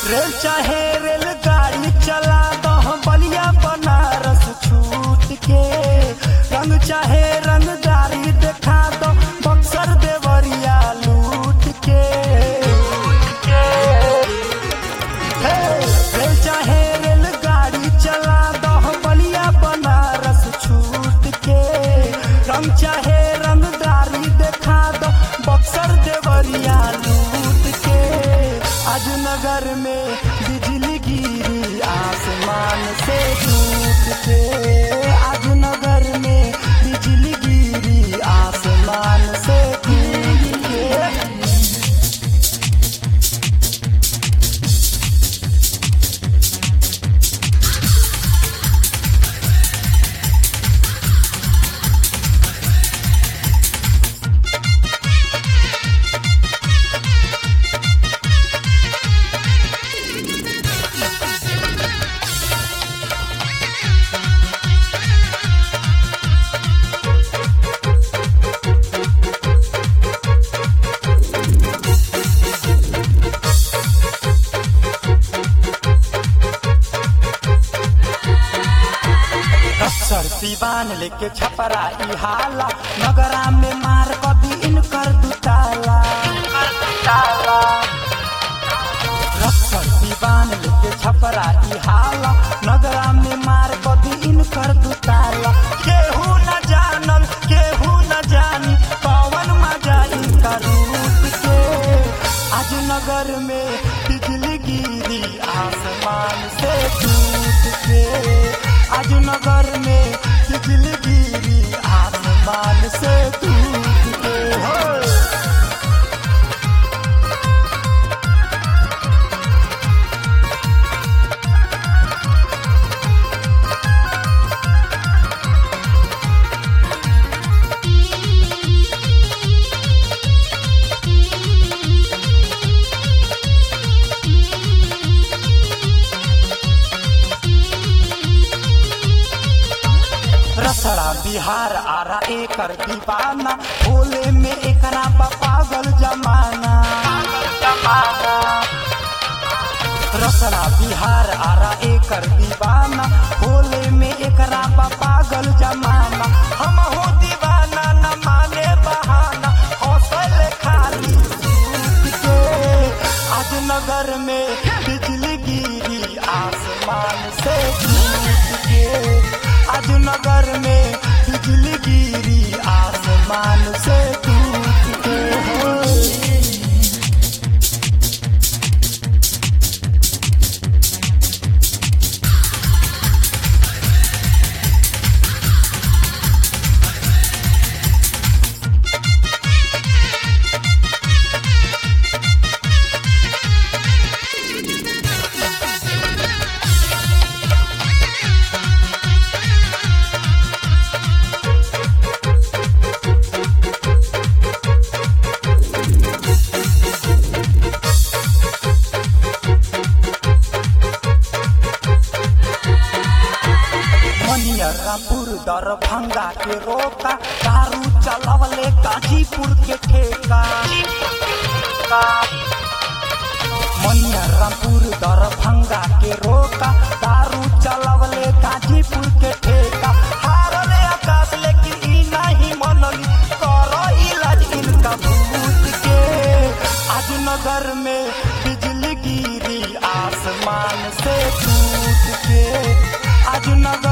rail चाहे रेलगाड़ी चला दो बलिया बनारस छूट के रंग चाहे रंगदारी देखा दो बक्सर देवरिया लूट के हे, रेल चाहे रेलगाड़ी चला दो बलिया बनारस छूट के रंग चाहे रंगदारी देखा दो बक्सर देवरिया लूट के आज नगर में बिजली गिरी आसमान से टूट के आज नगर में बिजली गिरी आसमान से टूट के अक्सर दीवान लेके छपरा ई हाला नगरा में मार कभी इनकर दुताला अक्सर दीवान लेके छपरा ई हाला नगरा में मार कभी इनकर दुताला केहू न जानल केहू न जानी पवन मजा इनका रूप के आज नगर में बिजली गिरी आसमान से टूट के आज नगर में बिजली गिरी आसमान से टूट के हो रसड़ा बिहार आरा एकर दीवाना भोले में एकरा बा पागल जमाना रसड़ा बिहार आरा एकर दीवाना भोले में एकरा बा पागल जमाना हम हो दीवाना न माने बहाना हौसल खाली सूत के आज नगर में बिजली गिरी आसमान से टूट के आज नगर में बिजली गिरी आसमान से टूट के हो मनियरापुर दरभंगा के रोका दारू चलवले गाजीपुर के ठेका मनियरापुर दरभंगा के रोका दारू चलवले गाजीपुर के ठेका हारले आकाश लेकिन ई नहीं मनली करो इलाज इनका भूत के आज नगर में बिजली गिरी आसमान से टूट के आज नगर